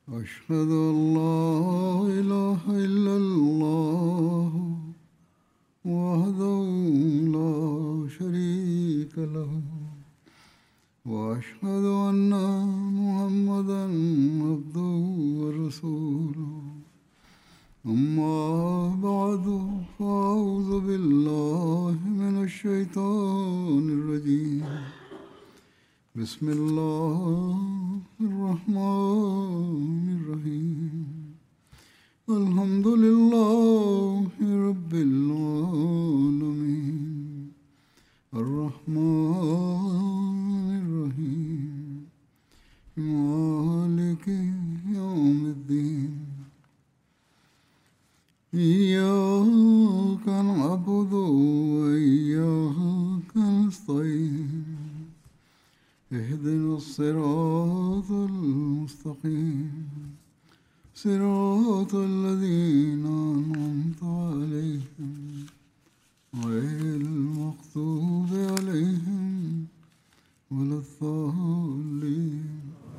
أشهد أن لا إله إلا الله وحده لا شريك له وأشهد أن محمدا عبده ورسوله أما بعد فأعوذ بالله من الشيطان الرجيم بسم الله الرحمن الرحيم الحمد لله رب العالمين الرحمن الرحيم مالك يوم الدين إياك نعبد وإياك نستعين اهدنا الصراط المستقيم صراط الذين أنعمت عليهم غير المغضوب عليهم ولا الضالين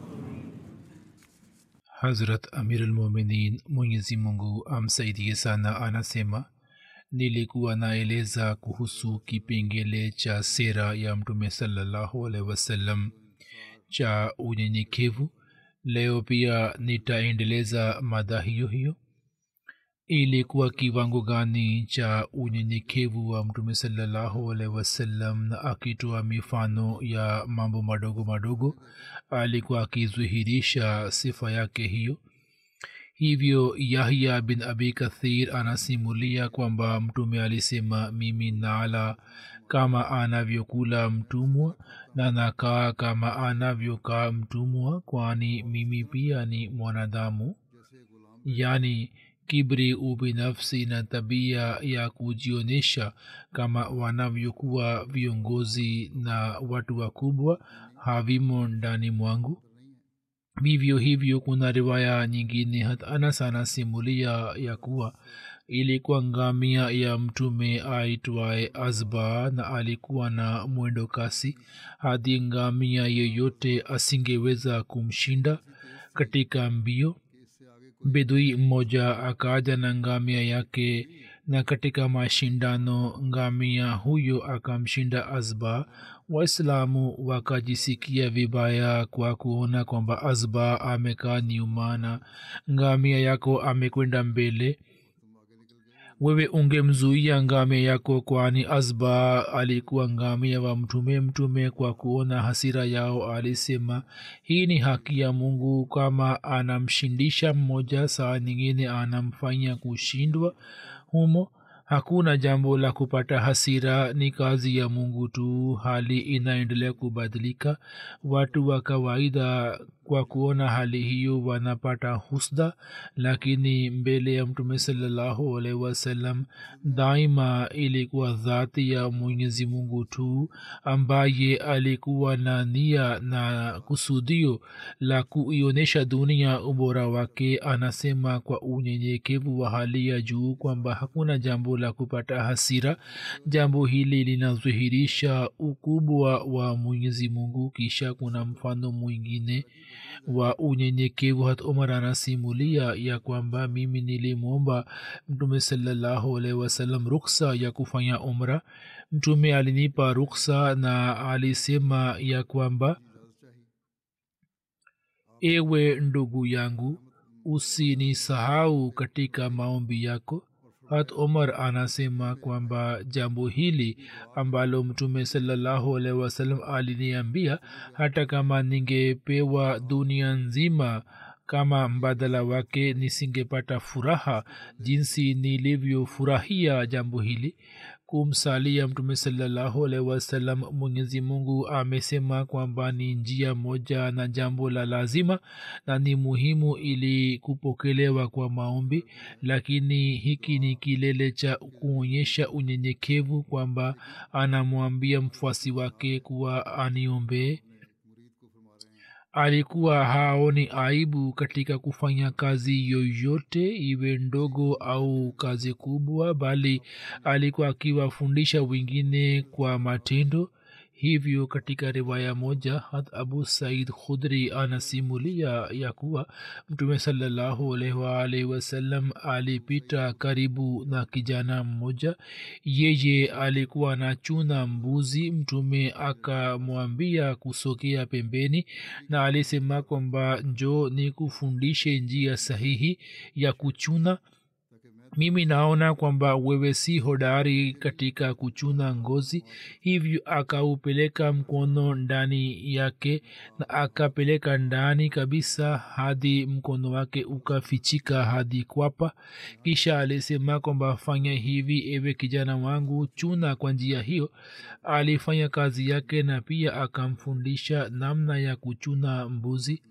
hazrat amirulmuminin mwenyezi mungu amsaidie sana anasema nilikuwa naeleza kuhusu kipengele cha sera ya mtume salallahu alaihi wasallam cha unyenyekevu leo pia nitaendeleza mada hiyo hiyo ilikuwa kiwango gani cha unyenyekevu wa mtume salallahu alaihi wasallam na akitoa mifano ya mambo madogo madogo alikuwa akidhihirisha sifa yake hiyo hivyo yahya bin abi kathir anasimulia kwamba mtume alisema mimi nala kama anavyokula mtumwa na nakaa kama anavyokaa mtumwa kwani mimi pia ni mwanadamu yaani kibri ubinafsi na tabia ya kujionyesha kama wanavyokuwa viongozi na watu wakubwa havimo ndani mwangu vivyo hivyo kuna riwaya nyingine hata anas anasimulia ya kuwa ilikuwa ngamia ya mtume aitwaye azba na alikuwa na mwendo kasi hadi ngamia yeyote asingeweza kumshinda katika mbio bedui mmoja akaja na ngamia yake na katika mashindano ngamia huyo akamshinda azba waislamu wakajisikia vibaya kwa kuona kwamba azba amekaa nyuma na ngamia yako amekwenda mbele wewe ungemzuia ngamia yako kwani azba alikuwa ngamia wa mtume mtume kwa kuona hasira yao alisema hii ni haki ya mungu kama anamshindisha mmoja saa nyingine anamfanya kushindwa humo hakuna jambo la kupata hasira ni kazi ya mungu tu hali inaendelea kubadilika watu wa kawaida kwa kuona hali hiyo wanapata husda lakini mbele ya mtume salallahu alaihi wasallam daima ilikuwa dhati ya mwenyezi mungu tu ambaye alikuwa na nia na kusudio la kuionyesha dunia ubora wake anasema kwa unyenyekevu wa hali ya juu kwamba hakuna jambo la kupata hasira jambo hili linadhihirisha ukubwa wa mwenyezi mungu kisha kuna mfano mwingine wa unyenyekevu hat umar anasimulia ya kwamba mimi nilimwomba mtume salallahu alaihi wasallam ruksa ya kufanya umra mtume alinipa ruksa na alisema ya kwamba ewe ndugu yangu usinisahau katika maombi yako hat omar anasema kwamba jambo hili ambalo mtume salallahu alaihi wasallam aliniambia hata kama ningepewa dunia nzima kama mbadala wake nisingepata furaha jinsi nilivyofurahia jambo hili kumsalia mtume salallahu alaihi wasallam mwenyezi mungu amesema kwamba ni njia moja na jambo la lazima na ni muhimu ili kupokelewa kwa maombi lakini hiki ni kilele cha kuonyesha unyenyekevu kwamba anamwambia mfuasi wake kuwa aniombee alikuwa haoni aibu katika kufanya kazi yoyote iwe ndogo au kazi kubwa bali alikuwa akiwafundisha wengine kwa matendo hivyo katika riwaya moja hat abu said khudri anasimulia ya kuwa mtume salallahu alaihi waalihi wasallam alipita karibu na kijana mmoja yeye alikuwa anachuna mbuzi mtume akamwambia kusogea pembeni na alisema kwamba njo ni kufundishe njia sahihi ya kuchuna mimi naona kwamba wewe si hodari katika kuchuna ngozi hivyo akaupeleka mkono ndani yake na akapeleka ndani kabisa hadi mkono wake ukafichika hadi kwapa kisha alisema kwamba fanya hivi ewe kijana wangu chuna kwa njia hiyo alifanya kazi yake na pia akamfundisha namna ya kuchuna mbuzi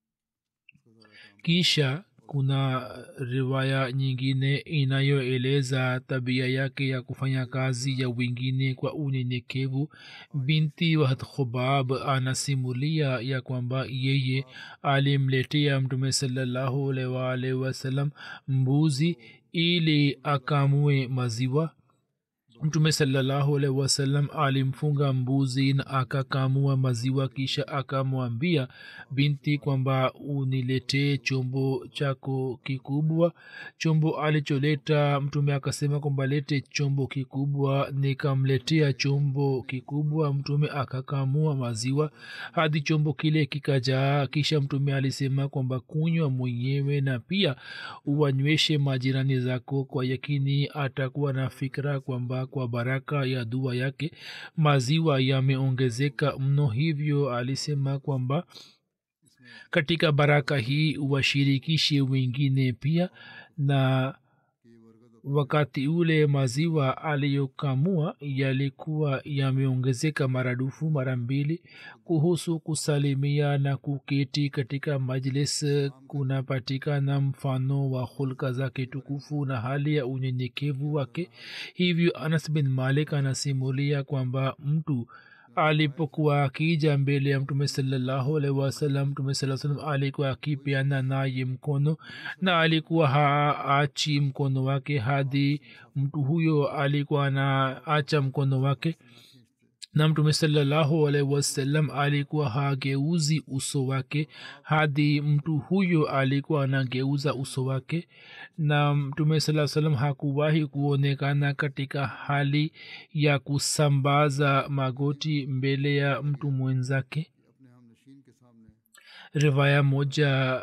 kisha kuna riwaya nyingine inayoeleza tabia yake ya kufanya kazi ya wengine kwa unyenyekevu binti wa khubab anasimulia ya kwamba yeye alimletea mtume salallahu alwalh wasalam mbuzi ili akamue maziwa mtume salallahu alaihi wasallam alimfunga mbuzi na akakamua maziwa kisha akamwambia binti kwamba uniletee chombo chako kikubwa chombo alicholeta mtume akasema kwamba lete chombo kikubwa nikamletea chombo kikubwa mtume akakamua maziwa hadi chombo kile kikajaa kisha mtume alisema kwamba kunywa mwenyewe na pia uwanyweshe majirani zako kwa yakini atakuwa na fikra kwamba kwa baraka ya dua yake maziwa yameongezeka mno hivyo alisema kwamba katika baraka hii washirikishe wengine pia na wakati ule maziwa aliyokamua yalikuwa yameongezeka maradufu mara mbili kuhusu kusalimia na kuketi katika majlis kunapatikana mfano wa hulka zake tukufu na hali ya unyenyekevu wake hivyo anas bin malik anasimulia kwamba mtu alipokuwa akija mbele ya mtume salallahu alaihi wasallam mtume saa salam alikuwa akipeana naye mkono na alikuwa haachi mkono wake hadi mtu huyo alikuwa anaacha mkono wake na mtume salallahu alaihi wasallam alikuwa hageuzi uso wake hadi mtu huyo alikuwa anageuza uso wake na mtume saa salam hakuwahi kuonekana katika hali ya kusambaza magoti mbele ya mtu mwenzake rivaya moja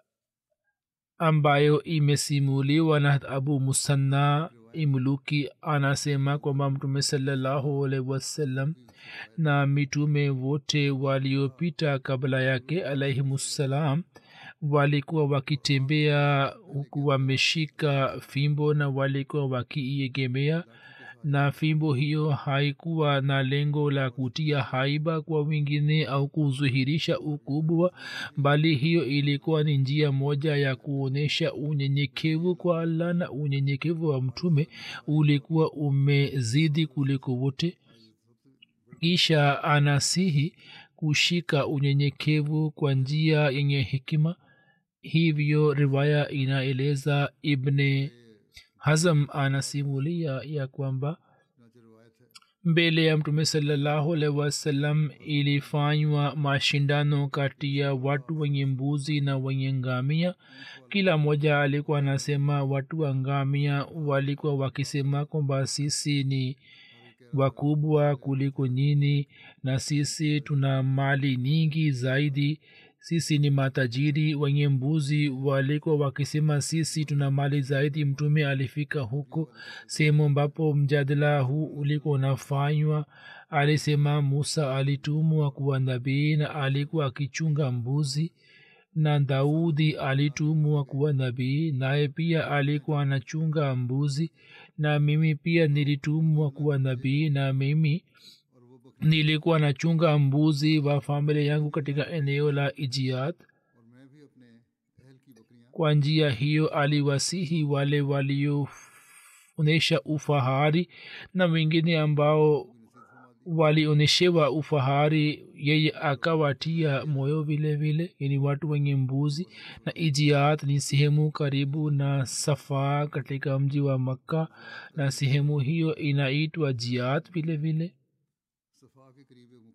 ambayo imesimuliwa na abu musanna imluki anasema kwamba mtume salallahu alaihi wasallam na mitume wote waliopita kabla yake alaihimussalam walikuwa wakitembea huku wameshika fimbo na walikuwa wakiiegemea na fimbo hiyo haikuwa na lengo la kutia haiba kwa wengine au kudhihirisha ukubwa bali hiyo ilikuwa ni njia moja ya kuonyesha unyenyekevu kwa allah na unyenyekevu wa mtume ulikuwa umezidi kuliko wote kisha anasihi kushika unyenyekevu kwa njia yenye hekima hivyo riwaya inaeleza ibne hazam anasimulia ya kwamba mbele ya mtume salallahu alaihi wasallam ilifanywa mashindano kati ya watu wenye mbuzi na wenye ngamia kila mmoja alikuwa anasema watu wa ngamia walikuwa wakisema kwamba sisi ni wakubwa kuliko nyini na sisi tuna mali nyingi zaidi sisi ni matajiri wenye mbuzi walikuwa wakisema sisi tuna mali zaidi mtume alifika huko sehemu ambapo mjadala huu ulikuwa unafanywa alisema musa alitumwa kuwa nabii na alikuwa akichunga mbuzi na daudi alitumwa kuwa nabii naye pia alikuwa anachunga mbuzi na mimi pia nilitumwa kuwa nabii na mimi nilikuwa nachunga mbuzi wa familia yangu katika eneo la ijiat kwa njia hiyo aliwasihi wale walioonyesha ufahari na wengine ambao walionyeshewa ufahari yeye akawatia moyo vile vile yani watu wenye mbuzi na ijiat ni sehemu karibu na safaa katika mji wa makka na sehemu hiyo inaitwa jiat vile vile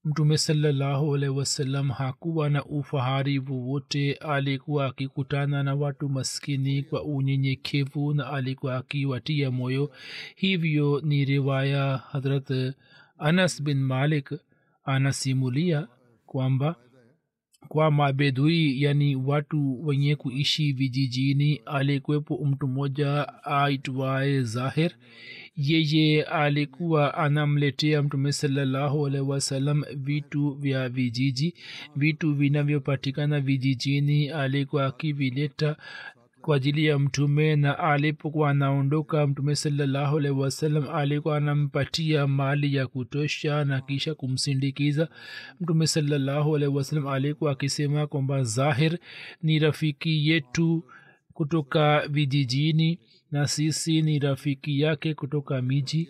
mtume salallahu alaihi wasallam hakuwa na ufahari wowote alikuwa akikutana na watu maskini kwa unyenyekevu na alikuwa akiwatia moyo hivyo ni riwaya hadrat anas bin malik anasimulia kwamba kwa mabedui yani watu wenye kuishi vijijini alikuwepo mtu mmoja aitwaye zahir yeye alikuwa anamletea mtume salallahu alaihi wasallam vitu vya vijiji vitu vinavyopatikana vijijini alikuwa akivileta kwa ajili ya mtume na alipokuwa anaondoka mtume salallahu alaihi wasallam alikuwa anampatia mali ya kutosha na kisha kumsindikiza mtume salallahu alaihi wasallam alikuwa akisema kwamba zahir ni rafiki yetu kutoka vijijini na sisi ni rafiki yake kutoka miji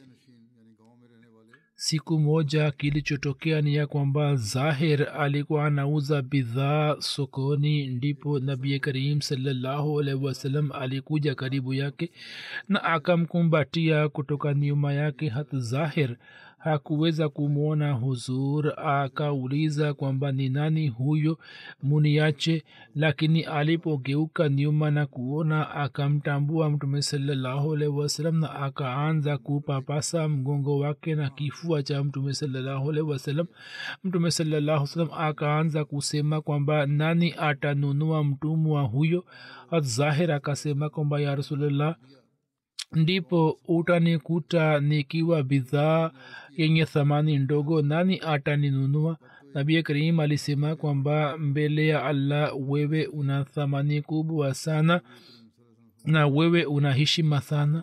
siku moja kilichotokea ni ya kwamba zahir alikuwa anauza bidhaa sokoni ndipo nabi karim salallahu alaihi wasallam alikuja karibu yake na akamkumbatia kutoka nyuma yake hata zahir hakuweza kumwona huzur akauliza kwamba ni nani huyo muniache lakini alipogeuka nyuma na kuona akamtambua mtume salallahu alaihi wasallam na akaanza kupapasa mgongo wake na kifua cha mtume salallahu alaihi wasallam mtume salallahu salam akaanza kusema kwamba nani atanunua mtumwa huyo zahir akasema kwamba ya rasulllah ndipo utanikuta nikiwa bidhaa yenye thamani ndogo nani ataninunua nabi karim alisema kwamba mbele ya allah wewe una thamani kubwa sana na wewe una heshima sana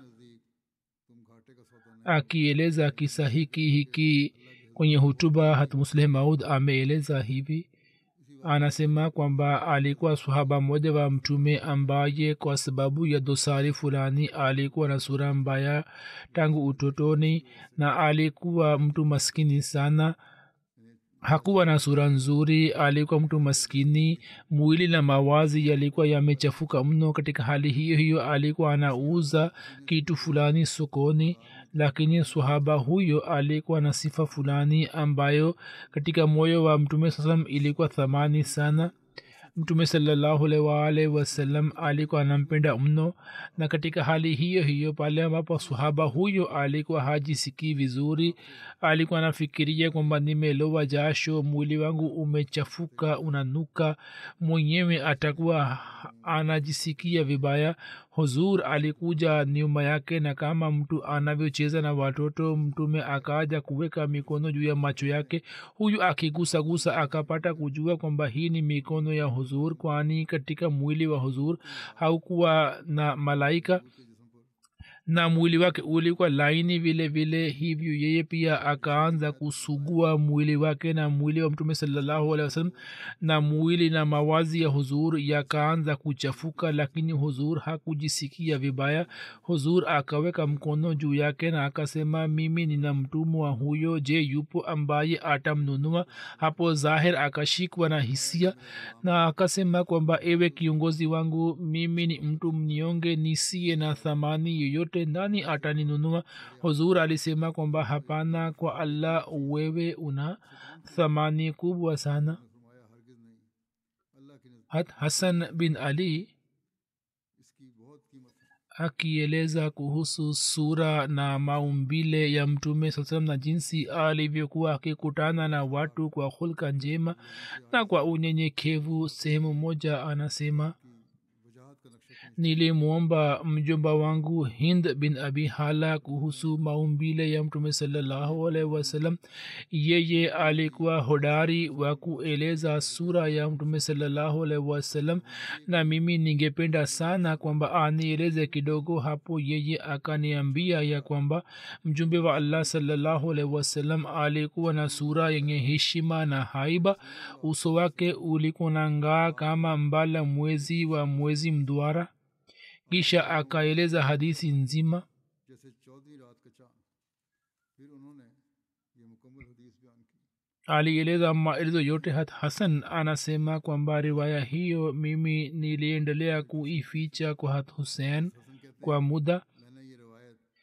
akieleza kisa hiki hiki kwenye hutuba hatmusleh maud ameeleza hivi anasema kwamba alikuwa sahaba mmoja wa mtume ambaye kwa sababu ya dosari fulani alikuwa na sura mbaya tangu utotoni na alikuwa mtu maskini sana hakuwa na sura nzuri alikuwa mtu maskini mwili na mawazi yalikuwa yamechafuka mno katika hali hiyo hiyo alikuwa anauza kitu fulani sokoni lakini sahaba huyo alikuwa na sifa fulani ambayo katika moyo wa mtume saa salam ilikuwa thamani sana mtume salllahualwalhi wasallam alikuwa anampenda mno na katika hali hiyo hiyo pale ambapo sahaba huyo alikuwa hajisikii vizuri alikuwa anafikiria kwamba nimelowa jasho mwili wangu umechafuka unanuka mwenyewe atakuwa anajisikia vibaya huzur alikuja nyuma yake na kama mtu anavyocheza na watoto mtume akaja kuweka mikono juu ya macho yake huyu akigusagusa akapata kujua kwamba hii ni mikono ya huzur kwani katika mwili wa huzur haukuwa na malaika na mwili wake ulikuwa laini vile vile hivyo yeye pia akaanza kusugua mwili wake na mwili wa mtume salallahu alehi wasallam na mwili na mawazi ya huzur yakaanza kuchafuka lakini huzur hakujisikia vibaya huzur akaweka mkono juu yake na akasema mimi nina mtumwa huyo je yupo ambaye atamnunua hapo zahir akashikwa na hisia na akasema kwamba ewe kiongozi wangu mimi ni mtu mnyonge nisiye na thamani yoyote yote nani ataninunua huzur alisema kwamba hapana kwa allah wewe una thamani kubwa sana hat hasan bin ali akieleza kuhusu sura na maumbile ya mtume saa salam na jinsi alivyokuwa akikutana na watu kwa hulka njema na kwa unyenyekevu sehemu moja anasema nilimwomba mjomba wangu hind bin abi hala kuhusu maumbile ya mtume salallahu alaihi wasallam yeye alikuwa hodari wa kueleza sura ya mtume salallahu alaihi wasallam na mimi ningependa sana kwamba anieleze kidogo hapo yeye akaniambia ya kwamba mjumbe wa allah salallahu alaihi wasallam alikuwa na sura yenye heshima na haiba uso wake ulikuwa na ngaa kama mbala mwezi wa mwezi mduara kisha akaeleza hadithi nzima जैसे चौदहवीं रात का चांद फिर उन्होंने ये मुकम्मल हदीस बयान की alieleza maelezo yote hat hasan anasema kwamba riwaya hiyo mimi niliendelea kuificha kwa hat hussein kwa muda मैंने ये रिवायत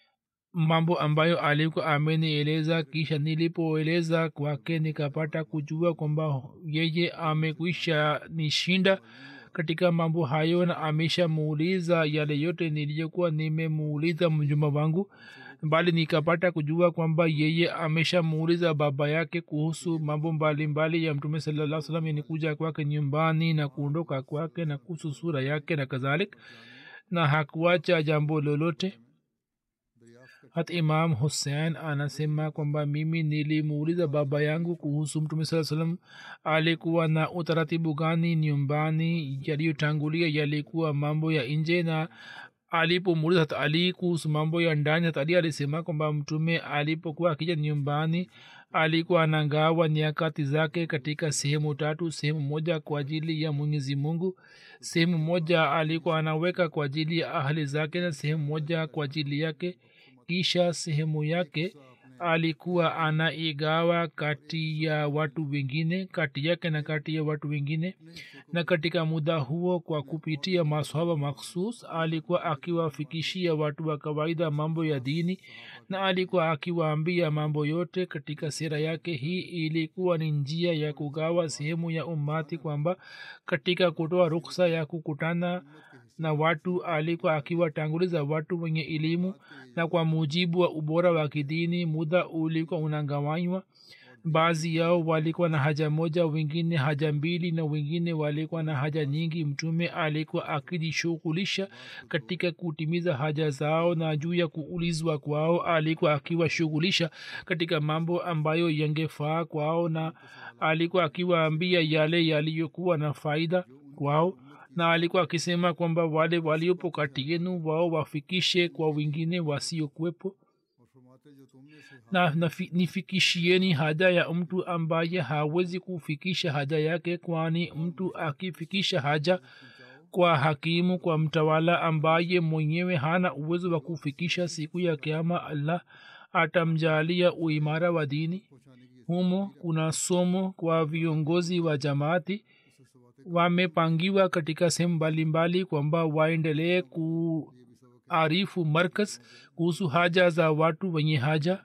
mambo ambayo alikuwa amenieleza kisha nilipoeleza kwake nikapata kujua kwamba yeye amekwisha nishinda katika mambo hayo na ameshamuuliza yale yote niliyokuwa nimemuuliza mjuma wangu bali nikapata kujua kwamba yeye ameshamuuliza baba yake kuhusu mambo mbalimbali ya mtume salaa salam yani kuja kwake nyumbani na kuondoka kwake na kuhusu sura yake na kadhalik na hakuacha jambo lolote hata imam hussein anasema kwamba mimi nilimuuliza baba yangu kuhusu mtume saa salam alikuwa na utaratibu gani nyumbani yaliyotangulia yalikuwa mambo ya nje na alipomuuliza hata ali kuhusu mambo ya ndani hata ali alisema kwamba mtume alipokuwa akija nyumbani alikuwa anagawa nyakati zake katika sehemu tatu sehemu moja kwa ajili ya mwenyezi mungu sehemu moja alikuwa anaweka kwa ajili ya ahli zake na sehemu moja kwa ajili yake kisha sehemu yake alikuwa anaigawa kati ya watu wengine kati yake na kati ya watu wengine na katika muda huo kwa kupitia maswaba makhsus alikuwa akiwafikishia watu wa kawaida mambo ya dini na alikuwa akiwaambia mambo yote katika sera yake hii ilikuwa ni njia ya kugawa sehemu ya umati kwamba katika kutoa ruksa ya kukutana na watu alikuwa akiwatanguliza watu wenye elimu na kwa mujibu wa ubora wa kidini muda ulikuwa unagawanywa baadhi yao walikuwa na haja moja wengine haja mbili na wengine walikuwa na haja nyingi mtume alikuwa akijishughulisha katika kutimiza haja zao na juu ya kuulizwa kwao alikuwa akiwashughulisha katika mambo ambayo yangefaa kwao na alikuwa akiwaambia yale yaliyokuwa na faida kwao na alikuwa akisema kwamba wale waliopo kati yenu wao wafikishe kwa wengine wasiokuwepo na nafi, nifikishieni haja ya mtu ambaye hawezi kufikisha haja yake kwani mtu akifikisha haja kwa hakimu kwa mtawala ambaye mwenyewe hana uwezo wa kufikisha siku ya kiama allah atamjalia uimara wa dini humo kuna somo kwa viongozi wa jamaati wamepangiwa katika sehemu mbalimbali kwamba waendelee kuarifu markaz kuhusu haja za watu wenye haja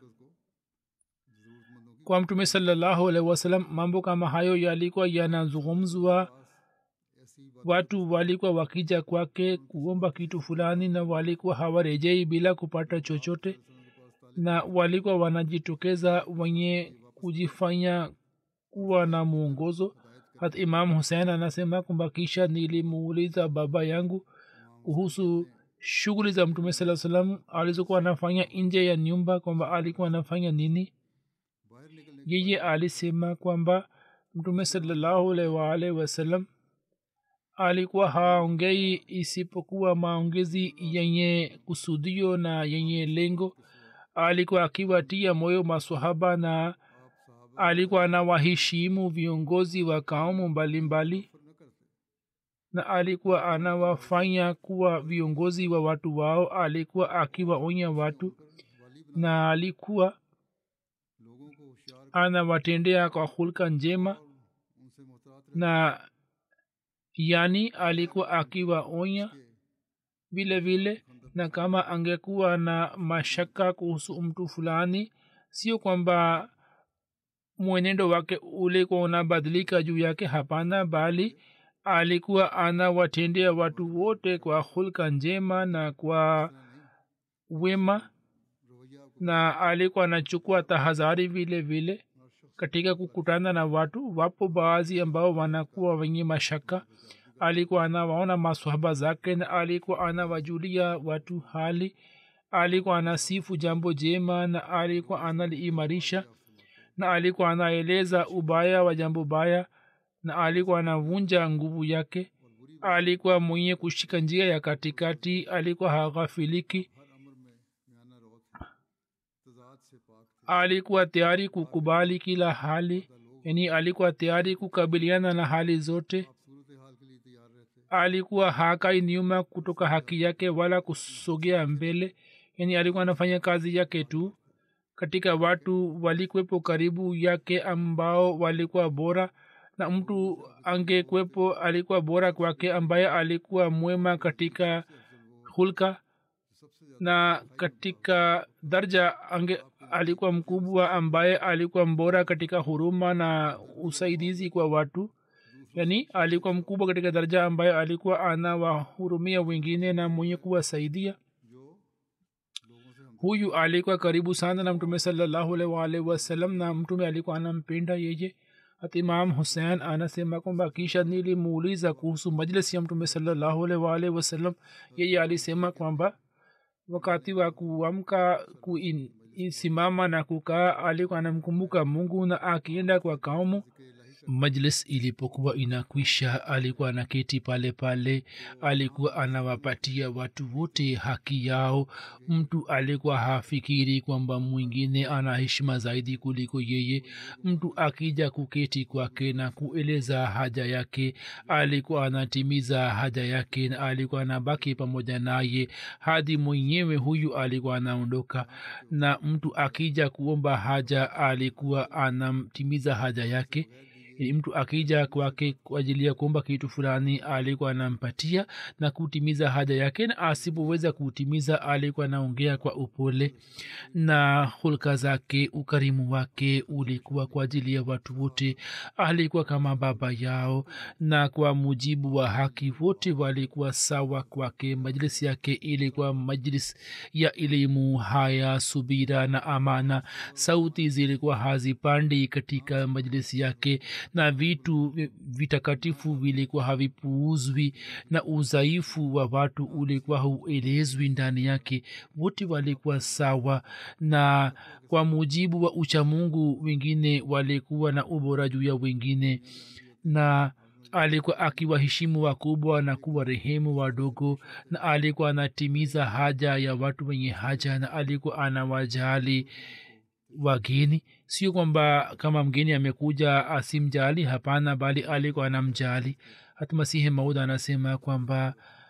kwa mtume salallahu alaihi wasallam mambo kama hayo yalikuwa yanazungumzwa watu walikuwa wakija kwake kuomba kitu fulani na walikuwa hawarejei bila kupata chochote na walikuwa wanajitokeza wenye kujifanya kuwa na mwongozo hata imam husein anasema kwamba kisha nilimuuliza baba yangu kuhusu shughuli za mtume saa salam alizokuwa anafanya nje ya nyumba kwamba alikuwa anafanya nini yeye alisema kwamba mtume salallahu alwalhi wasallam alikuwa haongei isipokuwa maongezi yenye kusudio na yenye lengo alikuwa akiwatia moyo maswahaba na alikuwa anawaheshimu viongozi wa kaumu mbalimbali na alikuwa anawafanya kuwa viongozi wa watu wao alikuwa akiwaonya watu na alikuwa anawatendea kwa hulka njema na yani alikuwa akiwaonya vile vile na kama angekuwa na mashaka kuhusu mtu fulani sio kwamba mwenendo wake ulikuwa unabadilika juu yake hapana bali alikuwa anawatendea watu wote kwa hulka njema na kwa wema na alikuwa anachukua tahadhari vile vile katika kukutana na watu wapo baadhi ambao wanakuwa wenye mashaka alikuwa anawaona maswahaba zake na alikuwa anawajulia watu hali alikuwa anasifu jambo jema na alikuwa analiimarisha na alikuwa anaeleza ubaya wa jambo baya na alikuwa anavunja nguvu yake alikuwa mwenye kushika njia ya katikati alikuwa haghafiliki alikuwa tayari kukubali kila hali yani alikuwa tayari kukabiliana na hali zote alikuwa hakai nyuma kutoka haki yake wala kusogea mbele yani alikuwa anafanya kazi yake tu katika watu walikwepo karibu yake ambao walikuwa bora na mtu angekwepo alikuwa bora kwake ambaye alikuwa mwema katika hulka na katika darja ange alikuwa mkubwa ambaye alikuwa mbora katika huruma na usaidizi kwa watu yani alikuwa mkubwa katika daraja ambaye alikuwa anawahurumia wengine na mwenye kuwasaidia huyu alikuwa karibu sana na mtume salllahualwalhi wasalam na mtume alikuwa anampenda yeye hata imam husein anasema kwamba kisha nilimuuliza kuhusu majlisi ya mtume salllahualwalhi wasalam yeye alisema kwamba wakati wa kuamka kusimama na kukaa alikuwa anamkumbuka mungu na akienda kwa kaumu majlis ilipokuwa inakwisha alikuwa anaketi pale pale alikuwa anawapatia watu wote haki yao mtu alikuwa hafikiri kwamba mwingine ana heshima zaidi kuliko yeye mtu akija kuketi kwake na kueleza haja yake alikuwa anatimiza haja yake na alikuwa anabaki pamoja naye hadi mwenyewe huyu alikuwa anaondoka na mtu akija kuomba haja alikuwa anamtimiza haja yake mtu akija kwake kwa ajili ya kuomba kitu fulani alikuwa anampatia na kutimiza haja yake na asipoweza kutimiza alikuwa anaongea kwa upole na hulka zake ukarimu wake ulikuwa kwa ajili ya watu wote alikuwa kama baba yao na kwa mujibu wa haki wote walikuwa sawa kwake majlisi yake ilikuwa majlis ya elimu haya subira na amana sauti zilikuwa hazipandi katika majlisi yake na vitu vitakatifu vilikuwa havipuuzwi na udhaifu wa watu ulikuwa hauelezwi ndani yake wote walikuwa sawa na kwa mujibu wa uchamungu wengine walikuwa na ubora juu ya wengine na alikuwa akiwaheshimu wakubwa na kuwa rehemu wadogo na alikuwa anatimiza haja ya watu wenye haja na alikuwa anawajali wageni sio kwamba kama mgeni amekuja asimjali hapana bali alikuwa anamjali hata masihi maud anasema kwamba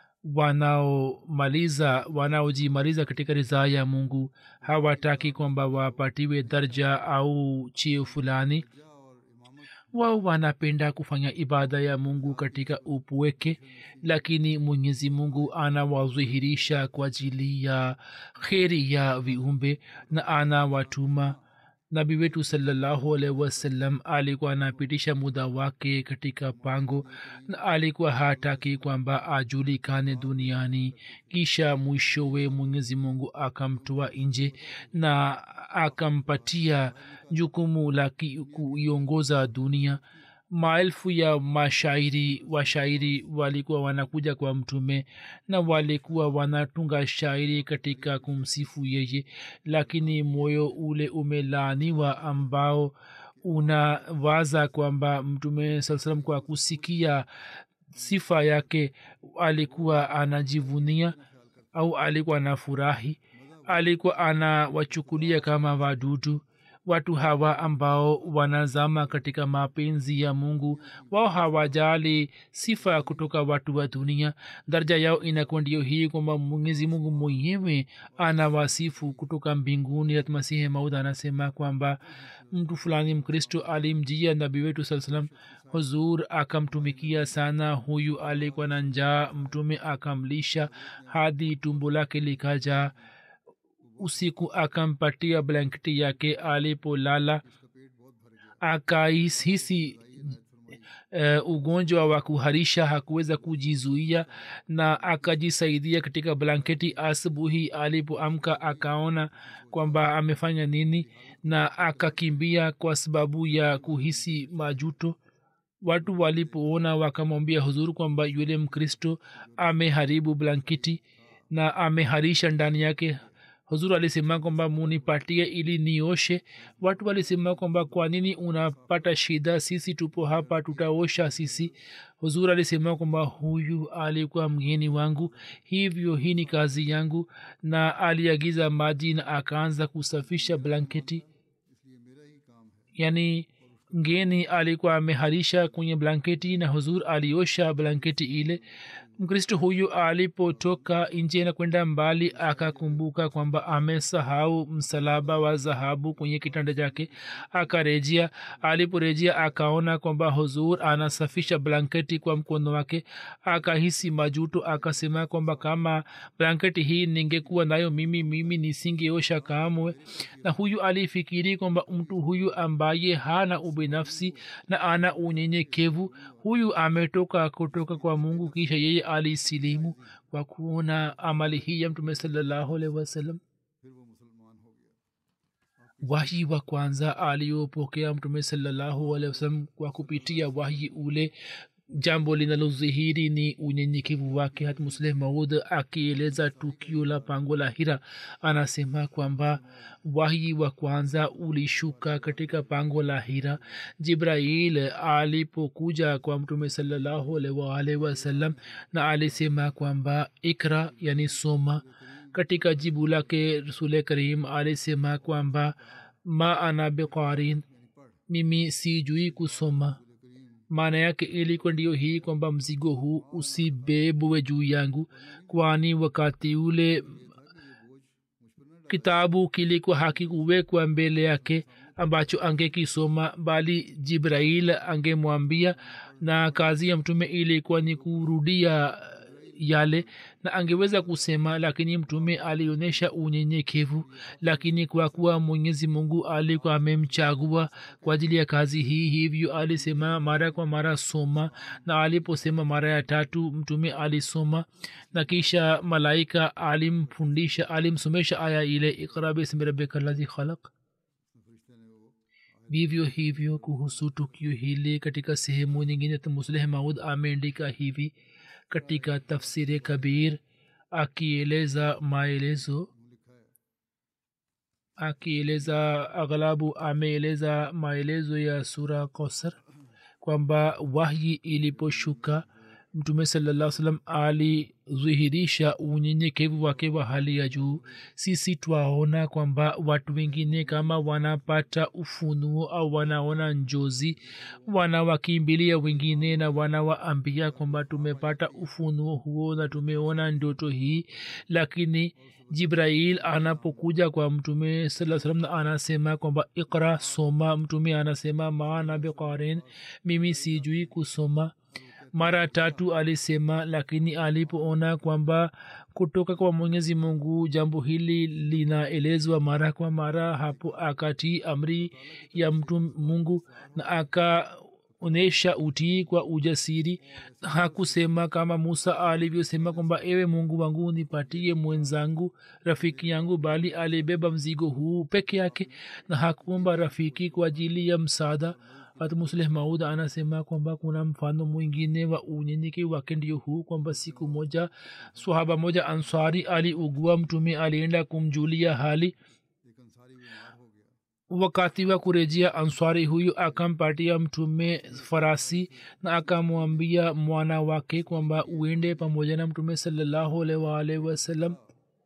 wanaomaliza wanaojimaliza katika ridhaa ya mungu hawataki kwamba wapatiwe darja au cheo fulani wao wanapenda kufanya ibada ya mungu katika upweke lakini mwenyezi mungu anawadhihirisha kwa ajili ya kheri ya viumbe na anawatuma nabi wetu salallahu alaihi wasallam alikuwa anapitisha muda wake katika pango na alikuwa hataki kwamba ajulikane duniani kisha mwishowe mwenyezi mungu akamtoa nje na akampatia jukumu la kuiongoza dunia maelfu ya mashairi washairi walikuwa wanakuja kwa mtume na walikuwa wanatunga shairi katika kumsifu yeye lakini moyo ule umelaaniwa ambao unawaza kwamba mtume saa salam kwa kusikia sifa yake alikuwa anajivunia au alikuwa anafurahi alikuwa anawachukulia kama wadudu watu hawa ambao wanazama katika mapenzi ya mungu wao hawajali sifa kutoka watu wa dunia daraja yao inakuwa ndio hii kwamba mwenyezi mungu mwenyewe anawasifu kutoka mbinguni hatmasihi maud anasema kwamba mtu fulani mkristo alimjia nabii wetu saa salam huzur akamtumikia sana huyu alikuwa na njaa mtume akamlisha hadi tumbo lake likajaa usiku akampatia blanketi yake alipolala akaihisi uh, ugonjwa wa kuharisha hakuweza kujizuia na akajisaidia katika blanketi asubuhi alipoamka akaona kwamba amefanya nini na akakimbia kwa sababu ya kuhisi majuto watu walipoona wakamwambia huzuru kwamba yule mkristo ameharibu blanketi na ameharisha ndani yake huzuru alisema kwamba munipatie ili nioshe watu walisema kwamba kwa nini unapata shida sisi tupo hapa tutaosha sisi huzuru alisema kwamba huyu alikuwa mgeni wangu hivyo hii ni kazi yangu na aliagiza maji na akaanza kusafisha blanketi yaani mgeni alikuwa ameharisha kwenye blanketi na huzur aliosha blanketi ile mkristo huyu alipotoka nje na kwenda mbali akakumbuka kwamba amesahau msalaba wa dhahabu kwenye kitanda chake akarejea aliporejea akaona kwamba huzur anasafisha blanketi kwa mkono wake akahisi majuto akasema kwamba kama blanketi hii ningekuwa nayo mimi mimi nisingeosha kamwe na huyu alifikiri kwamba mtu huyu ambaye hana ubinafsi na ana unyenyekevu huyu ametoka kutoka kwa mungu kisha yeye alisilimu kwa kuona amali hii ya mtume salallahu alaihi wasallam फिर वो मुसलमान हो गया wahi wa kwanza aliyopokea mtume salallahu alehi wasallam kwa kupitia wahi ule jambo linalodhihiri ni unyenyekevu wake hat musleh maud akieleza tukio la pango la hira anasema kwamba wahi wa kwanza ulishuka katika pango la hira jibrail alipokuja kwa mtume salallahu alaihi waalihi wasallam na alisema kwamba ikra yani soma katika jibu lake rasule karim alisema kwamba ma ana biqarin mimi sijui kusoma maana yake ilikuwa ndiyo hii kwamba mzigo huu usibebwe juu yangu kwani wakati ule kitabu kilikuwa hakikuwekwa mbele yake ambacho angekisoma bali jibrail angemwambia na kazi ya mtume ilikuwa ni kurudia yale na angeweza kusema lakini mtume alionyesha unyenyekevu lakini kwa kuwa mwenyezi mungu alikuwa amemchagua kwa ajili ya kazi hii hivyo alisema mara kwa mara soma na aliposema mara ya tatu mtume alisoma na kisha malaika alimfundisha alimsomesha aya ile ikra bismi rabbika ladhi khalaq vivyo hivyo kuhusu tukio hili katika sehemu nyingine musleh maud ameandika hivi katika tafsiri kabir akieleza maelezo akieleza aghlabu ameeleza maelezo ya sura kausar kwamba wahyi iliposhuka mtume salaa salam alidhihirisha unyenyekevu wake wa hali ya juu sisi twaona kwamba watu wengine kama wanapata ufunuo au wanaona njozi wanawakimbilia wengine na wanawaambia kwamba tumepata ufunuo huo na tumeona ndoto hii lakini jibrail anapokuja kwa mtume saa salam na anasema kwamba ikra soma mtume anasema maana biqarin mimi sijui kusoma mara tatu alisema lakini alipoona kwamba kutoka kwa mwenyezi mungu jambo hili linaelezwa mara kwa mara hapo akatii amri ya mtu mungu na akaonyesha utii kwa ujasiri hakusema kama musa alivyosema kwamba ewe mungu wangu nipatie mwenzangu rafiki yangu bali alibeba mzigo huu peke yake na hakuomba rafiki kwa ajili ya msaada hatmusleh maud anasema kwamba kuna mfano mwingine wa unyenyeke wake ndio huu kwamba siku moja swahaba moja ansari aliugua mtume alienda kumjulia hali एक अंसारी बीमार हो गया wakati wa kurejea answari huyu akampatia mtume farasi na akamwambia mwana wake kwamba uende pamoja na mtume salallahu alaihi waalihi wasallam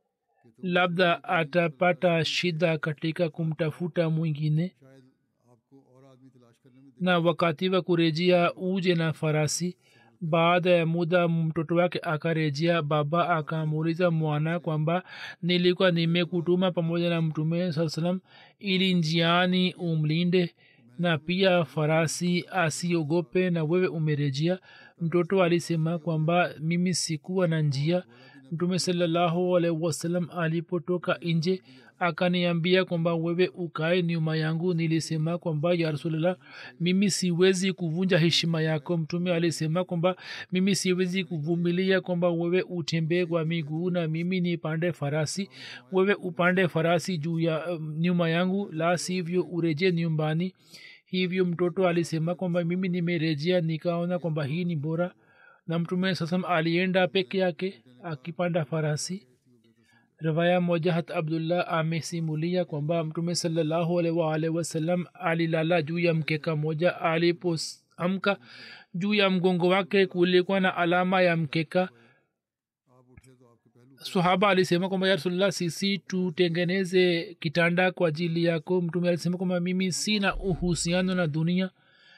labda atapata shida katika kumtafuta mwingine शायद आपको और आदमी तलाश करने में na wakati wa kurejea uje na farasi baada ya muda mtoto wake akarejea baba akamuuliza mwana kwamba nilikuwa nimekutuma pamoja na mtume saa salam ili njiani umlinde na pia farasi asiogope na wewe umerejea mtoto alisema kwamba mimi sikuwa na njia mtume salallahu alaihi wasallam alipotoka nje akaniambia kwamba wewe ukae nyuma yangu nilisema kwamba ya rasulllah mimi siwezi kuvunja heshima yako mtume alisema kwamba mimi siwezi kuvumilia kwamba wewe utembee kwa miguu na mimi nipande farasi wewe upande farasi juu ya um, nyuma yangu la sivyo ureje nyumbani hivyo mtoto alisema kwamba mimi nimerejea nikaona kwamba hii ni bora na mtume sasam alienda peke yake akipanda farasi riwaya moja hat abdullah amesimulia kwamba mtume salallahu alaihi waalihi wasallam alilala juu ya mkeka moja alipoamka juu ya mgongo wake kulikuwa na alama ya mkeka आप उठे तो आपके पहलू sahaba alisema kwamba ya rasulullah sisi tutengeneze kitanda kwa ajili yako mtume alisema kwamba mimi sina uhusiano na dunia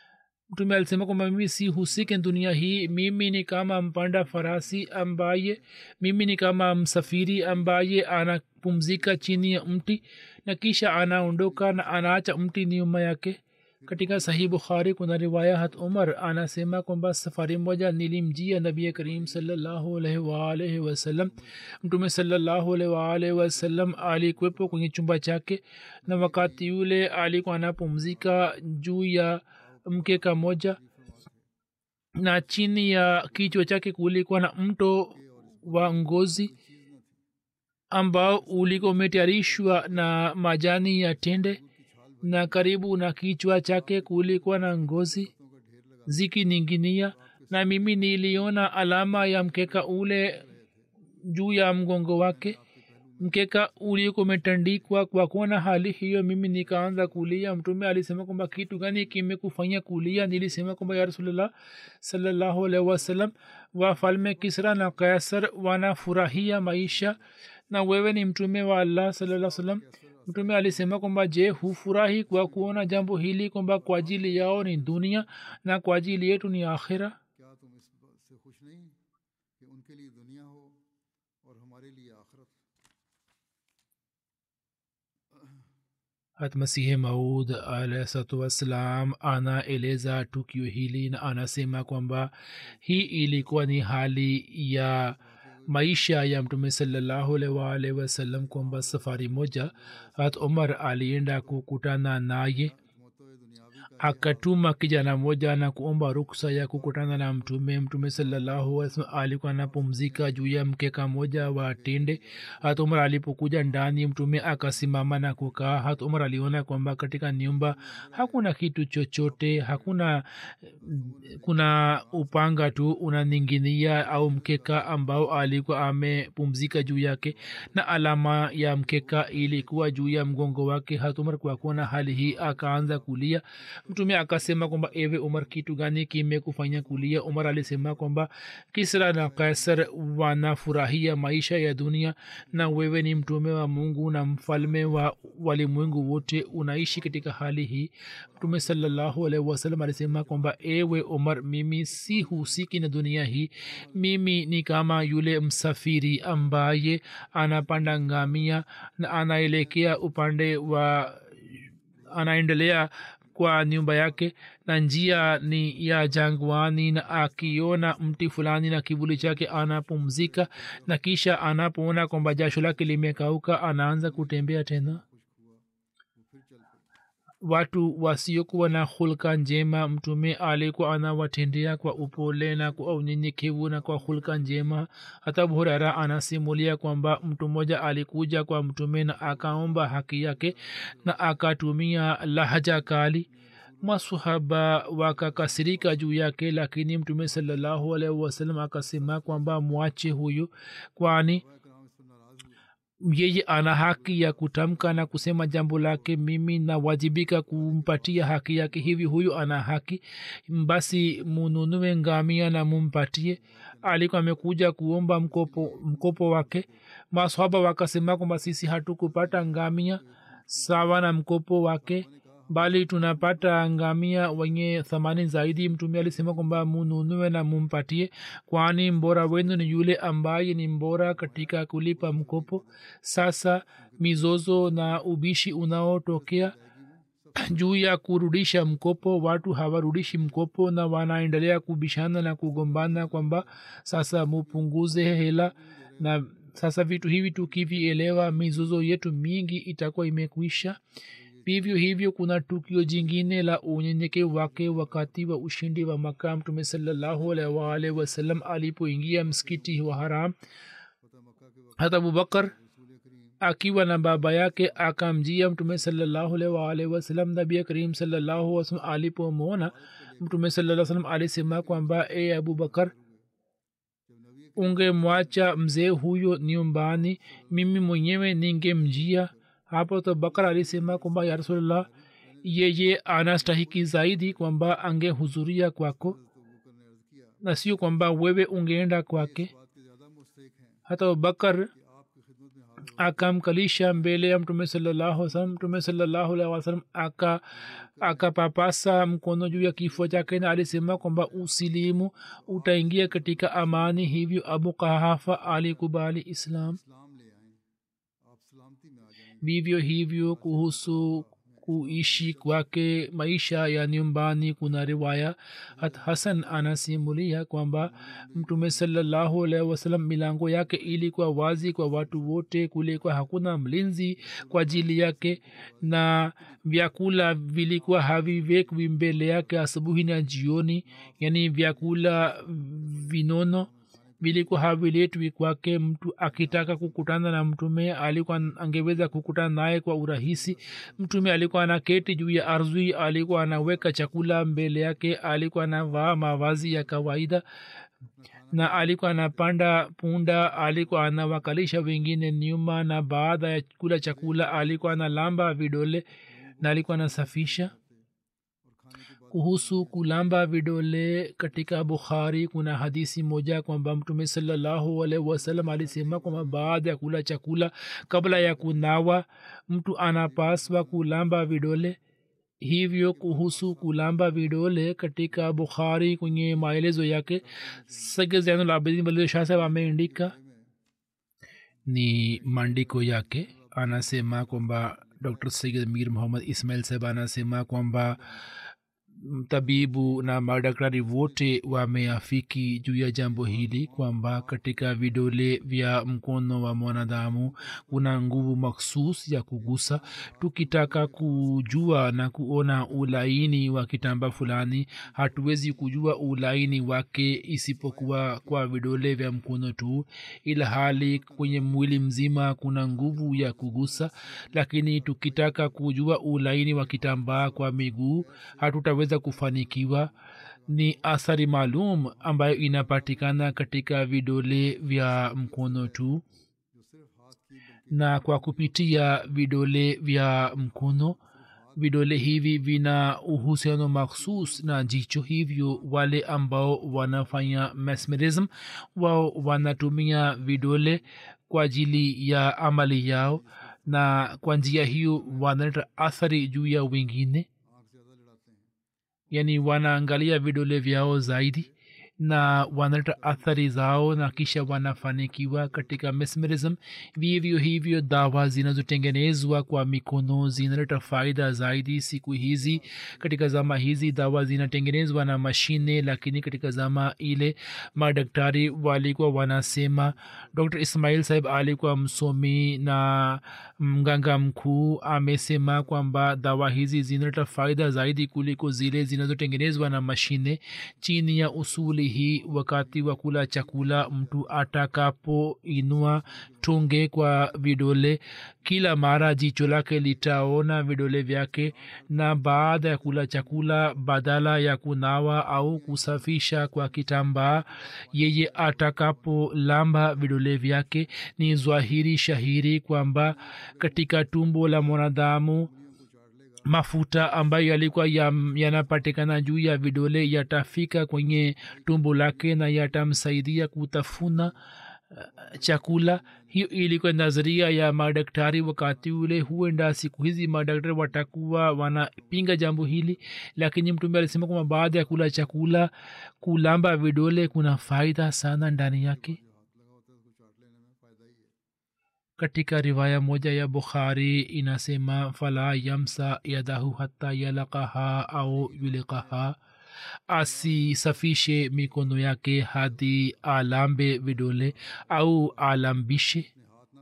mtume alisema kwamba mimi si husike dunia hii mimi ni kama mpanda farasi ambaye mimi ni kama msafiri ambaye anapumzika chini ya mti na kisha anaondoka na anaacha mti nyuma yake katika sahih bukhari kuna riwaya hat umar anasema kwamba safari moja nilimjia nabi karim salallahu alaihi waalaihi wasallam mtume salallahu alaihi waalaihi wasallam alikuwepo kwenye chumba chake na wakati yule alikuwa anapumzika juu ya mkeka moja na chini ya kichwa chake kulikuwa na mto wa ngozi ambao ulikuwa umetayarishwa na majani ya tende na karibu na kichwa chake kulikuwa na ngozi zikininginia na mimi niliona alama ya mkeka ule juu ya mgongo wake mkeka ulikuwa umetandikwa kwa kuona hali hiyo mimi nikaanza kulia mtume alisema kwamba kitu gani kimekufanya kulia nilisema kwamba ya rasulllah salallahu alaihi wasallam wafalme kisra na kaisar wanafurahia maisha na wewe ni mtume wa allah salaa salam mtume alisema kwamba je hufurahi kwa kuona jambo hili kwamba kwa ajili yao ni dunia na kwa ajili yetu ni akhira क्या तुम इस बात से खुश नहीं कि उनके लिए दुनिया हो और हमारे लिए आखिरत hat masihi maud alahsalatu wassalam anaeleza tukio hili na anasema kwamba hii ilikuwa ni hali ya maisha ya mtume salallahu alaihi waalihi wasallam kwamba safari moja hat umar alienda kukutana naye akatuma kijana moja na kuomba ruksa ya kukutana na mtume mtume salallahu alikuwa anapumzika juu ya mkeka moja wa tende hat umar alipokuja ndani mtume akasimama na kukaa hat umar aliona kwamba katika nyumba hakuna kitu chochote hakuna kuna upanga tu unaninginia au mkeka ambao alikuwa amepumzika juu yake na alama ya mkeka ilikuwa juu ya mgongo wake hat umar kwa kuona hali hii akaanza kulia mtume akasema kwamba ewe umar kitu gani kimekufanya kulia umar alisema kwamba kisra na kaisar wanafurahia maisha ya dunia na wewe ni mtume wa mungu na mfalme wa walimwengu wote unaishi katika hali hii mtume salallahu alaihi wasallam alisema kwamba ewe umar mimi si husiki na dunia hii mimi ni kama yule msafiri ambaye anapanda ngamia na anaelekea upande wa anaendelea kwa nyumba yake na njia ni ya jangwani na akiona mti fulani na kivuli chake anapumzika na kisha anapoona kwamba jasho lake limekauka anaanza kutembea tena watu wasiokuwa na hulka njema mtume alikuwa anawatendea kwa upole na kwa unyenyekevu na kwa hulka njema hata hurera anasimulia kwamba mtu mmoja alikuja kwa mtume na akaomba haki yake na akatumia lahaja kali masahaba wakakasirika juu yake lakini mtume salallahu alaihi wasallam akasema kwamba mwache huyu kwani yeye ana haki ya kutamka na kusema jambo lake mimi nawajibika kumpatia haki yake hivi huyu ana haki basi mununue ngamia na mumpatie alikuwa amekuja kuomba mkopo, mkopo wake maswaba wakasema kwamba sisi hatukupata ngamia sawa na mkopo wake bali tunapata ngamia wenye thamani zaidi mtume alisema kwamba mununue na mumpatie kwani mbora wenu ni yule ambaye ni mbora katika kulipa mkopo sasa mizozo na ubishi unaotokea juu ya kurudisha mkopo watu hawarudishi mkopo na wanaendelea kubishana na kugombana kwamba sasa mupunguze hela na sasa vitu hivi tukivielewa mizozo yetu mingi itakuwa imekwisha vivyo hivyo kuna tukio jingine la unyenyeke wake wakati wa ushindi wa maka mtume salallahu alaihi waalihi wasallam alipoingia msikiti wa haram hata abubakar akiwa na baba yake akamjia mtume salallahu alaihi waalihi wasallam nabi karim salallahu wasallam alipomwona mtume salaa salam alisema kwamba e abubakar ungemwacha mzee huyo nyumbani mimi mwenyewe ningemjia hapo to bakar alisema kwamba ya rasulllah yeye anastahiki zaidi kwamba angehudhuria kwako na sio kwamba wewe ungeenda kwake hata bakar akamkalisha mbele ya mtume salallahu salam mtume salallahu alaihi wasalam aka akapapasa mkono juu ya kifua chake na alisema kwamba usilimu utaingia katika amani hivyo abu kahafa alikubali islam इस्लाम ले आए आप सलामती में आ जाएंगे vivyo hivyo kuhusu kuishi kwake maisha ya nyumbani kuna riwaya hat hasan anasimulia kwamba mtume salallahu alaihi wasalam milango yake ilikuwa wazi kwa watu wote kulikuwa hakuna mlinzi kwa ajili yake na vyakula vilikuwa haviwekwi mbele yake asubuhi na jioni yani vyakula vinono vilikuwa haviletwi kwake mtu akitaka kukutana na mtume alikuwa angeweza kukutana naye kwa urahisi mtume alikuwa anaketi juu ya ardhi alikuwa anaweka chakula mbele yake alikuwa anavaa mavazi ya kawaida na alikuwa anapanda punda alikuwa anawakalisha wengine nyuma na baada ya kula chakula alikuwa analamba vidole na alikuwa anasafisha kuhusu kulamba vidole katika bukhari kuna hadisi moja kwamba mtume salallahu alaihi wasallam alisema kwamba baada ya kula chakula kabla ya kunawa mtu anapaswa kulamba vidole hivyo kuhusu kulamba vidole katika bukhari kwenye maelezo yake sage zainulabidin walid shah saheb ameandika ni maandiko yake anasema kwamba dr sayid mir muhammad ismail saheb anasema kwamba tabibu na madaktari wote wameafiki juu ya jambo hili kwamba katika vidole vya mkono wa mwanadamu kuna nguvu maksus ya kugusa tukitaka kujua na kuona ulaini wa kitamba fulani hatuwezi kujua ulaini wake isipokuwa kwa vidole vya mkono tu ila hali kwenye mwili mzima kuna nguvu ya kugusa lakini tukitaka kujua ulaini wa kitambaa kwa miguu hatutaweza kufanikiwa ni athari maalum ambayo inapatikana katika vidole vya mkono tu na kwa kupitia vidole vya mkono vidole hivi vina uhusiano makhsus na jicho hivyo wale ambao wanafanya mesmerism wao wanatumia vidole kwa ajili ya amali yao na kwa njia hiyo wanaleta athari juu ya wengine yani wanaangalia vidole vyao zaidi na wanaleta athari zao na kisha wanafanikiwa katika mesmerism vivyo hivyo dawa zinazotengenezwa kwa mikono zinaleta faida zaidi siku hizi katika zama hizi dawa zinatengenezwa na mashine lakini katika zama ile madaktari walikuwa wanasema dr ismail sahib alikuwa msomi na mganga mkuu amesema kwamba dawa hizi zinaleta faida zaidi kuliko zile zinazotengenezwa na mashine chini ya usuli hii wakati wa kula chakula mtu atakapoinua tunge kwa vidole kila mara jicho lake litaona vidole vyake na baada ya kula chakula badala ya kunawa au kusafisha kwa kitambaa yeye atakapolamba vidole vyake ni zwahiri shahiri kwamba katika tumbo la mwanadamu mafuta ambayo yalikuwa yanapatikana juu ya vidole yatafika kwenye tumbo lake na yatamsaidia kutafuna uh, chakula hiyo ilikuwa nadharia ya madaktari wakati ule huenda siku hizi madaktari watakuwa wanapinga jambo hili lakini mtume alisema kwamba baada ya kula chakula kulamba vidole kuna faida sana ndani yake katika riwaya moja ya bukhari inasema fala yamsa yadahu hata yalakaha au yulikaha asisafishe mikono yake hadi alambe vidole au alambishe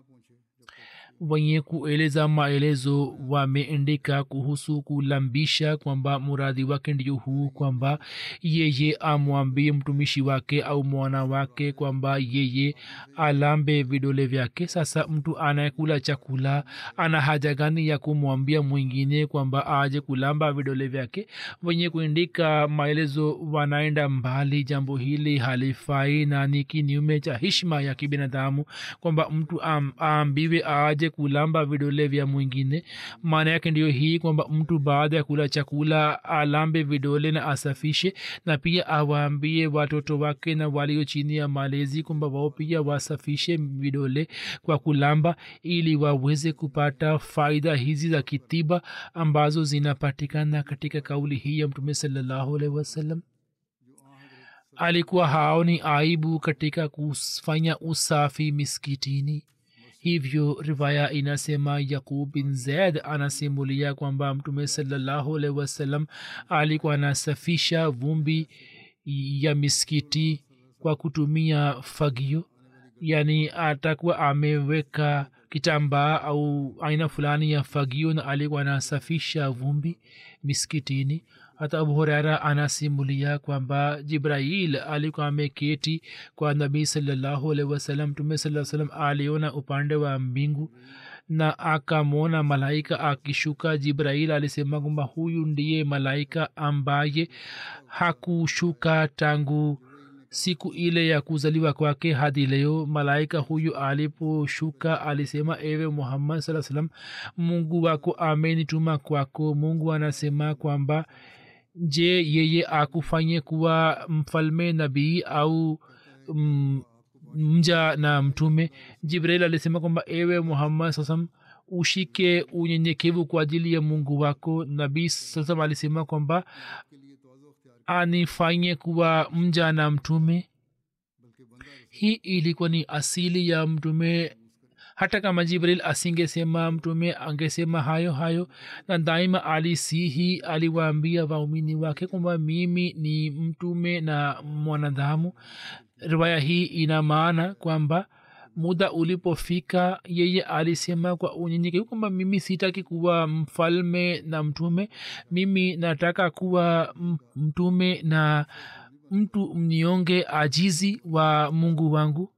wenye kueleza maelezo wameandika kuhusu kulambisha kwamba muradhi wake ndio huu kwamba yeye amwambie mtumishi wake au mwana wake kwamba yeye alambe vidole vyake sasa mtu anayekula chakula ana haja gani ya kumwambia mwingine kwamba aje kulamba vidole vyake wenye kuandika maelezo wanaenda mbali jambo hili halifai na ni kinyume cha hishma ya kibinadamu kwamba mtu am, aambiwe aje asiweze kulamba vidole vya mwingine maana yake ndiyo hii kwamba mtu baada ya kula chakula alambe vidole na asafishe na pia awaambie watoto wake na walio chini ya malezi kwamba wao pia wasafishe vidole kwa kulamba ili waweze kupata faida hizi za kitiba ambazo zinapatikana katika kauli hii ya mtume salallahu alaihi wasallam alikuwa haoni aibu katika kufanya usafi miskitini hivyo riwaya inasema yaqub bin zaid anasimulia kwamba mtume salallahu alaihi wasallam alikuwa anasafisha vumbi ya miskiti kwa kutumia fagio yani atakuwa ameweka kitambaa au aina fulani ya fagio na alikuwa anasafisha vumbi miskitini hata abu huraira anasimulia kwamba jibrail alikuwa ameketi kwa nabii salallahu alaihi wasallam mtume saa salam aliona upande wa mbingu na akamwona malaika akishuka jibrail alisema kwamba huyu ndiye malaika ambaye hakushuka tangu siku ile ya kuzaliwa kwake hadi leo malaika huyu aliposhuka alisema ewe muhammad saa salam mungu wako amenituma kwako mungu anasema kwamba je yeye akufanye kuwa mfalme nabii au mm, mja na mtume jibril alisema kwamba ewe muhammad sasam ushike unyenyekevu kwa ajili ya mungu wako nabii sasam alisema kwamba anifanye kuwa mja na mtume hii ilikuwa ni asili ya mtume hata kama jibril asingesema mtume angesema hayo hayo na daima alisihi aliwaambia waumini wake kwamba mimi ni mtume na mwanadamu riwaya hii ina maana kwamba muda ulipofika yeye alisema kwa unyenyekevu kwamba mimi sitaki kuwa mfalme na mtume mimi nataka kuwa mtume na mtu mnyonge ajizi wa mungu wangu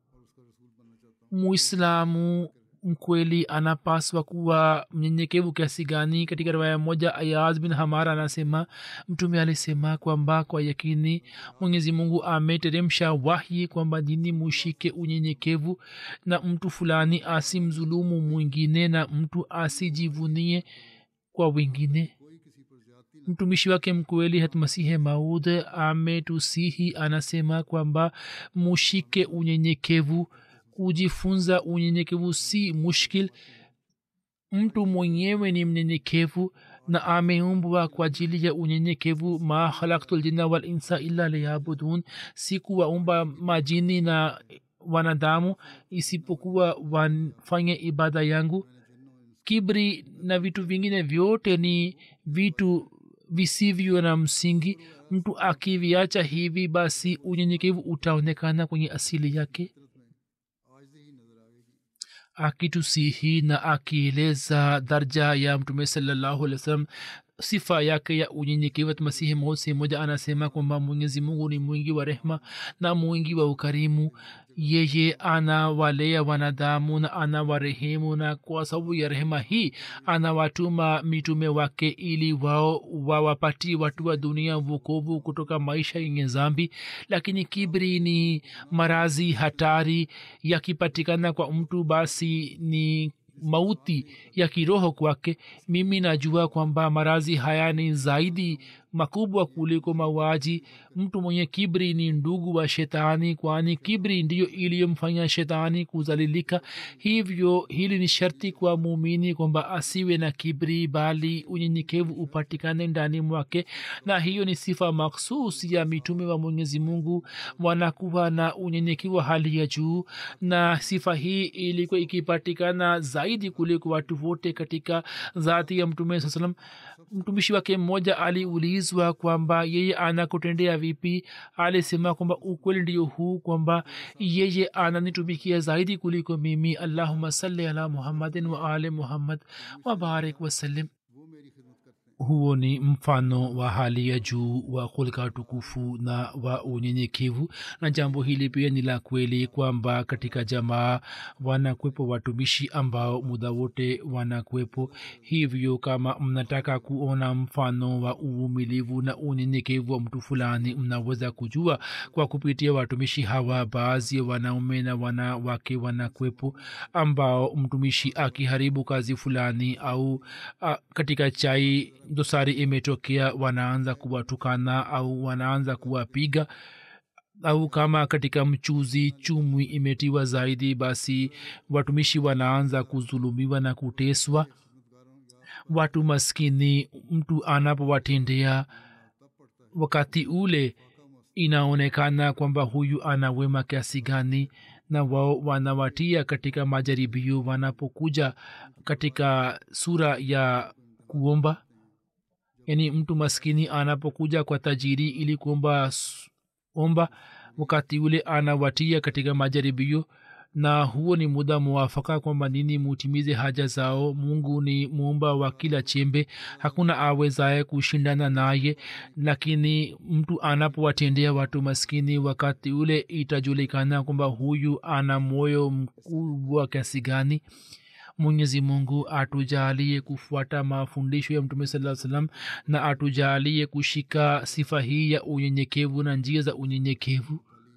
muislamu mkweli anapaswa kuwa mnyenyekevu kiasi gani katika riwaya moja ayaz bin hamar anasema mtume alisema kwamba kwa yakini mwenyezi mungu ameteremsha wahyi kwamba dini mushike unyenyekevu na mtu fulani asimzulumu mwingine na mtu asijivunie kwa wengine mtumishi wake mkweli hatmasihe maud ametusihi anasema kwamba mushike unyenyekevu kujifunza unyenyekevu si mushkil mtu mwenyewe ni mnyenyekevu na ameumbwa kwa ajili ya unyenyekevu ma khalaktu ljinna walinsa illa liyabudun sikuwaumba majini na wanadamu isipokuwa wafanye ibada yangu kibri na vitu vingine vyote ni vitu visivyo na msingi mtu akiviacha hivi basi unyenyekevu utaonekana kwenye asili yake akitusihi na akieleza darja ya mtume salallahu alih wa sallam sifa yake ya unyenyekevu masihi maud sehemu moja anasema kwamba mwenyezi mungu ni mwingi wa rehma na mwingi wa ukarimu yeye anawalea wanadamu na anawarehemu na kwa sababu ya rehema hii anawatuma mitume wake ili wao wawapatie watu wa dunia vukovu kutoka maisha yenye zambi lakini kibri ni marazi hatari yakipatikana kwa mtu basi ni mauti ya kiroho kwake mimi najua kwamba marazi haya ni zaidi makubwa kuliko mauaji mtu mwenye kibri ni ndugu wa shetani kwani kibri ndiyo iliyomfanya shetani kuzalilika hivyo hili ni sharti kwa muumini kwamba asiwe na kibri bali unyenyekevu upatikane ndani mwake na hiyo ni sifa makhsus ya mitume wa mwenyezi mungu wanakuwa na unyenyekevu wa hali ya juu na sifa hii ilikuwa ikipatikana zaidi kuliko watu wote katika dhati ya mtume saa salam mtumishi wake mmoja aliulizwa kwamba yeye anakutendea vipi alisema kwamba ukweli ndio huu kwamba yeye ananitumikia zaidi kuliko mimi allahuma salli ala muhammadin wa ali muhammad wabarik wasallim huo ni mfano wa hali ya juu wa hulka tukufu na wa unyenyekevu na jambo hili pia ni la kweli kwamba katika jamaa wanakwepo watumishi ambao muda wote wanakwepo hivyo kama mnataka kuona mfano wa uvumilivu na unyenyekevu wa mtu fulani mnaweza kujua kwa kupitia watumishi hawa baadhi ya wanaume na wanawake wanakwepo ambao mtumishi akiharibu kazi fulani au a, katika chai dosari imetokea wanaanza kuwatukana au wanaanza kuwapiga au kama katika mchuzi chumwi imetiwa zaidi basi watumishi wanaanza kuzulumiwa na kuteswa watu maskini mtu anapowatendea wakati ule inaonekana kwamba huyu ana wema kiasi gani na wao wanawatia katika majaribio wanapokuja katika sura ya kuomba yaani mtu maskini anapokuja kwa tajiri ili kuomba omba wakati ule anawatia katika majaribio na huo ni muda mwafaka kwamba nini mutimize haja zao mungu ni muumba wa kila chembe hakuna awezaye kushindana naye lakini mtu anapowatendea watu maskini wakati ule itajulikana kwamba huyu ana moyo mkubwa kiasi gani mwenyezi mungu atujalie kufuata mafundisho ya mtume saa salam na atujalie kushika sifa hii ya unyenyekevu na njia za unyenyekevu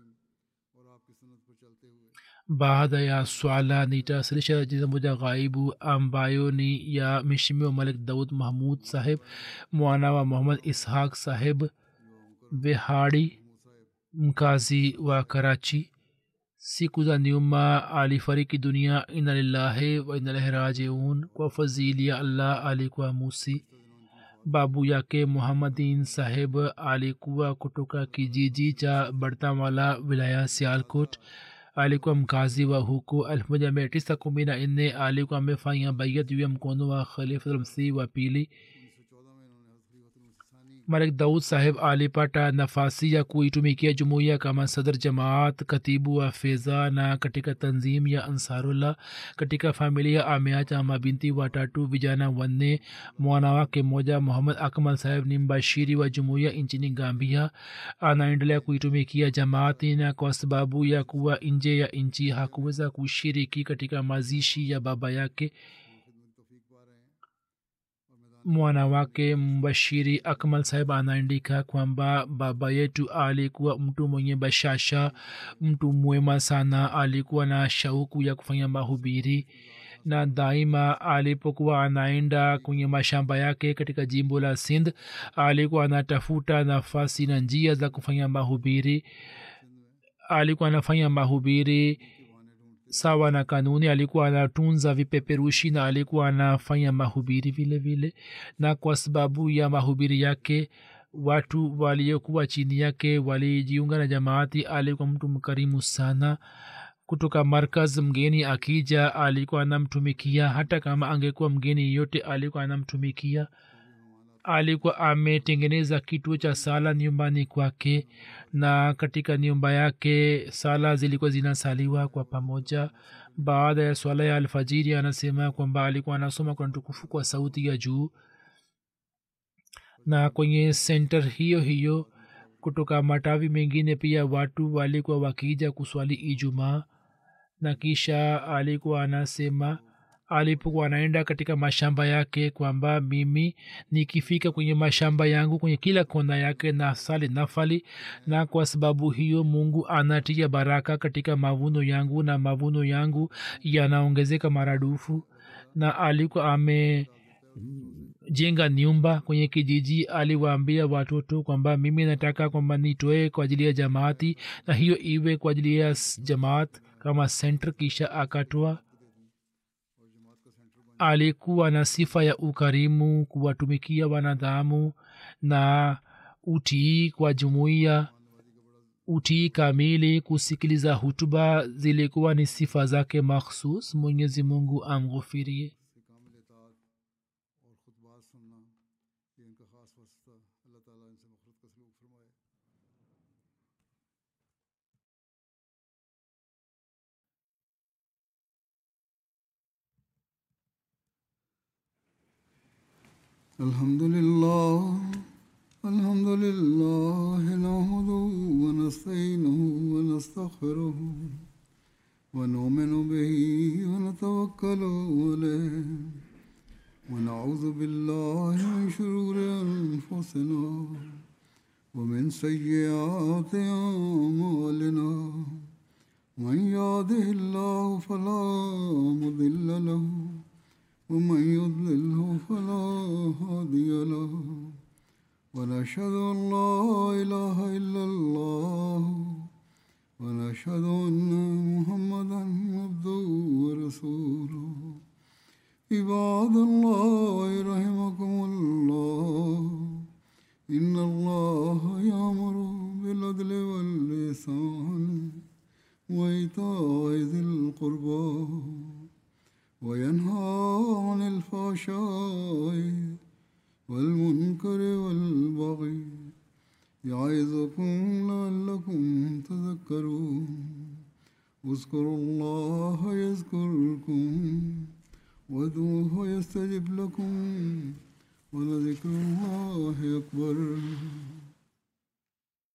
baada ya swala nitawasilisha jiza moja ghaibu ambayo ni ya mheshimiwa malik daud mahmud saheb mwana wa muhammad ishaq saheb behari mkazi wa karachi siku za nyuma alifariki dunia ina lillahi wa inalahi rajiun kwa fadhili ya allah alikuwa musi babu yake muhammadin saheb alikuwa kutoka kijiji cha bartamala wilaya sialkot alikuwa mkazi wa huko elfu moja mia tisa kumi na nne alikuwa amefanya baiyat juu ya mkono wa khalifatulmsih wa pili malik daud saheb alipata nafasi ya kuitumikia jumuiya kama sadr jamaat katibu wa fedha na katika tanzim ya ansarullah katika familia ameacha mabinti watatu vijana wanne mwana wake mmoja muhammad akmal saheb ni mbashiri wa jumuiya nchini gambia anaendelea kuitumikia jamaati na kwa sababu ya kuwa nje ya nchi hakuweza kushiriki katika mazishi ya baba yake mwana wake mbashiri akmal saheb anaandika kwamba baba yetu alikuwa mtu mwenye bashasha mtu mwema sana alikuwa na shauku ya kufanya mahubiri na daima alipokuwa anaenda kwenye mashamba yake katika jimbo la sindh alikuwa anatafuta nafasi na njia za kufanya mahubiri alikuwa anafanya mahubiri sawa na kanuni alikuwa anatunza vipeperushi na alikuwa anafanya mahubiri vile vile na kwa sababu ya mahubiri yake watu waliokuwa chini yake walijiunga na jamaati alikuwa mtu mkarimu sana kutoka markaz mgeni akija alikuwa anamtumikia hata kama angekuwa mgeni yote alikuwa anamtumikia alikuwa ametengeneza kituo cha sala nyumbani kwake na katika nyumba yake sala zilikuwa zinasaliwa kwa pamoja baada ya swala ya alfajiri anasema kwamba alikuwa anasoma kwa tukufu kwa sauti ya juu na kwenye senter hiyo hiyo kutoka matawi mengine pia watu walikuwa wakija kuswali ijumaa na kisha alikuwa anasema alipokuwa anaenda katika mashamba yake kwamba mimi nikifika kwenye mashamba yangu kwenye kila kona yake na sali nafali na kwa sababu hiyo mungu anatia baraka katika mavuno yangu na mavuno yangu yanaongezeka maradufu na alikuwa ame jenga nyumba kwenye kijiji aliwaambia watoto kwamba mimi nataka kwamba nitoe kwa ajili ya jamaati na hiyo iwe kwa ajili ya jamaat kama center kisha akatoa alikuwa na sifa ya ukarimu kuwatumikia wanadhamu na utii kwa jumuiya utii kamili kusikiliza hutuba zilikuwa ni sifa zake makhsus mwenyezi mungu amghufirie الحمد لله الحمد لله نحمده ونستعينه ونستغفره ونؤمن به ونتوكل عليه ونعوذ بالله من شرور أنفسنا ومن سيئات أعمالنا من يهده الله فلا مضل له ومن يضلله فلا هادي له ونشهد أن لا إله إلا الله ونشهد أن محمدا عبده ورسوله عباد الله رحمكم الله إن الله يأمر بالعدل واللسان وإيتاء ذي القربى وينهى عن الفحشاء والمنكر والبغي يعظكم لعلكم تذكرون اذكروا الله يذكركم وادعوه يستجب لكم ولذكر الله أكبر